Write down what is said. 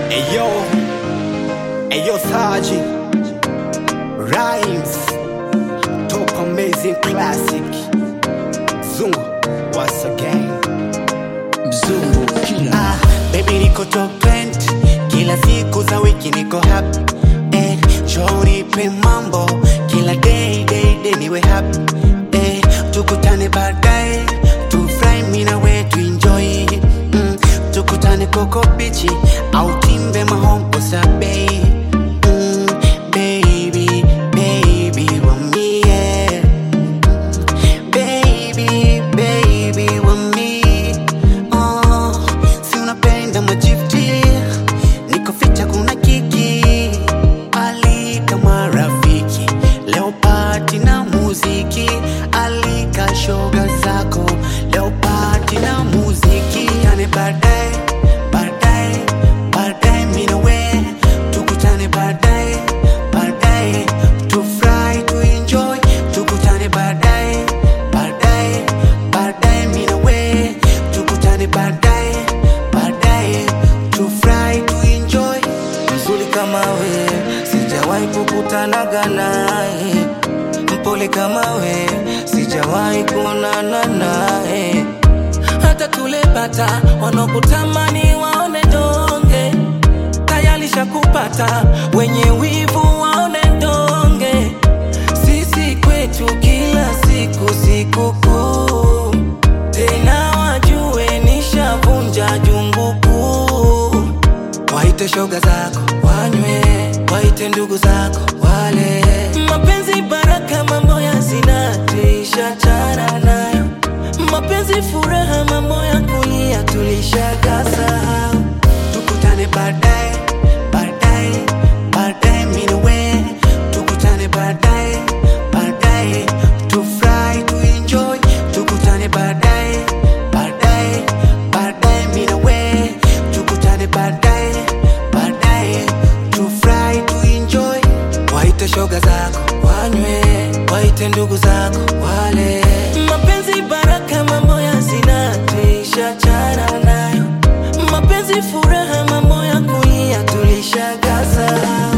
Ayo, Ayo Saji, Rhymes, Top Amazing Classic, Zungu, once again. Mzungu kila Ah, baby niko top 20 kila siku za wiki niko happy eh, njoo nipe mambo kila day day day niwe happy eh, tukutane baadaye tufurahi mimi na wewe tuenjoy mm, tukutane koko bichi au timbe mahombo sabei mm, baby baby wa mie yeah. Baby, baby, with me. Oh, si unapenda majifti niko ficha kuna kiki alika marafiki leo pati na muziki alika shoga zako leo pati na muziki tukutane baadaye baadaye baadaye mimi na wewe tukutane baadaye baadaye tufurahi tuenjoy tukutane baadaye baadaye baadaye mimi na wewe tukutane baadaye baadaye tufurahi tuenjoy mzuri kama we sijawahi kukutanaga naye mpole kama we sijawahi kuonana naye hata tulepata wanaokutamani waone donge tayalisha kupata wenye wivu waone donge sisi kwetu kila siku sikukuu tena wajue nishavunja jungu kuu waite shoga zako wanywe waite ndugu zako wale mapenzi baraka mambo ya zina tuishachana nayo mapenzi furaha mambo ya kulia tulishakasahau tukutane baadaye baadaye baadaye mimi na wewe tukutane baadaye baadaye tufurahi tuenjoy tukutane baadaye baadaye baadaye mimi na wewe tukutane baadaye baadaye tufurahi tuenjoy waite shoga zako wanywe waite ndugu zako wale mapenzi baraka mambo ya zina tuishachana nayo mapenzi furaha mambo ya kulia tulishakasahau